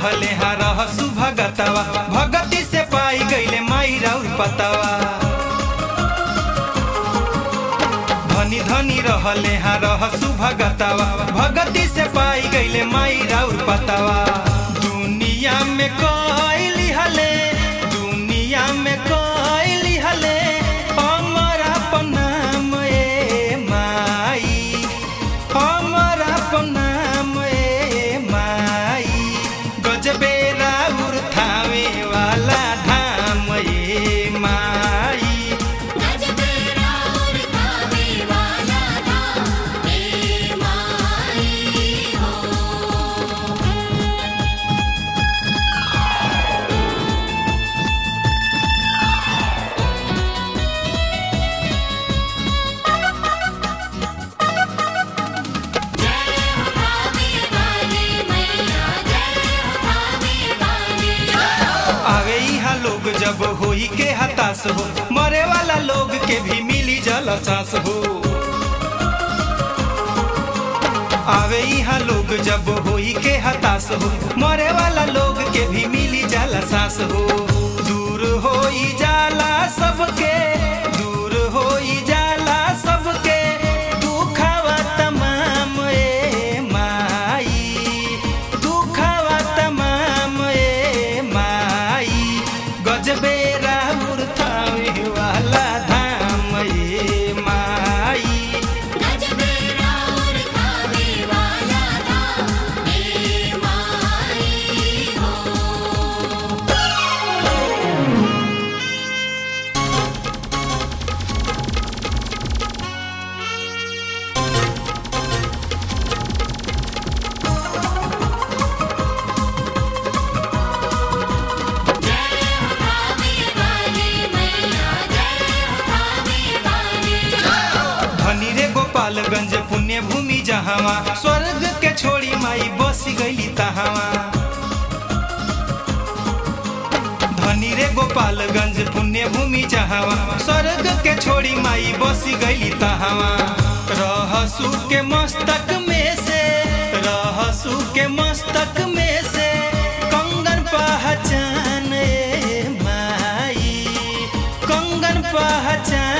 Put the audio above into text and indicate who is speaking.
Speaker 1: रहले हा रहसु भगतवा भगती से पाई गईले माई राउर पतवा धनी धनी रहले हा रहसु भगतवा भगती से पाई गईले माई राउर पतवा दुनिया में कोई हले दुनिया में कोई हले हमर अपन नाम ए माई हमर अपन नाम ए माई गजबे राउर थावे वाला धाम ए माई
Speaker 2: गजबे राउर खावे वाला धाम हे माई हो जय हो खावे वाली मैया जय हो खावे वाली
Speaker 1: आवे यहाँ लोग जब होई के हताश हो मरे वाला लोग के भी मिली जल सांस हो आवे यहाँ लोग जब होई के हताश हो मरे वाला लोग के भी मिली जल सांस हो दूर होई जाला सबके दूर होई जाला सबके दुखावा तमाम ए माई दुखावा तमाम ए माई गजबे राउर थावे वाला धाम ए माई
Speaker 2: गजबे राउर खावे वाला धाम हे माई हो जय हो खावे वाली मैया जय हो खावे वाली
Speaker 1: धनी रे गोपालगंज पुण्य भूमि जहावा स्वर्ग के छोड़ी माई बस गईली तहावा धनी रे गोपालगंज पुण्य भूमि जहावा स्वर्ग के छोड़ी माई बस गईली तहावा रहसु के मस्तक में से रहसु के मस्तक में से कंगन पहचान ए माई कंगन पहचान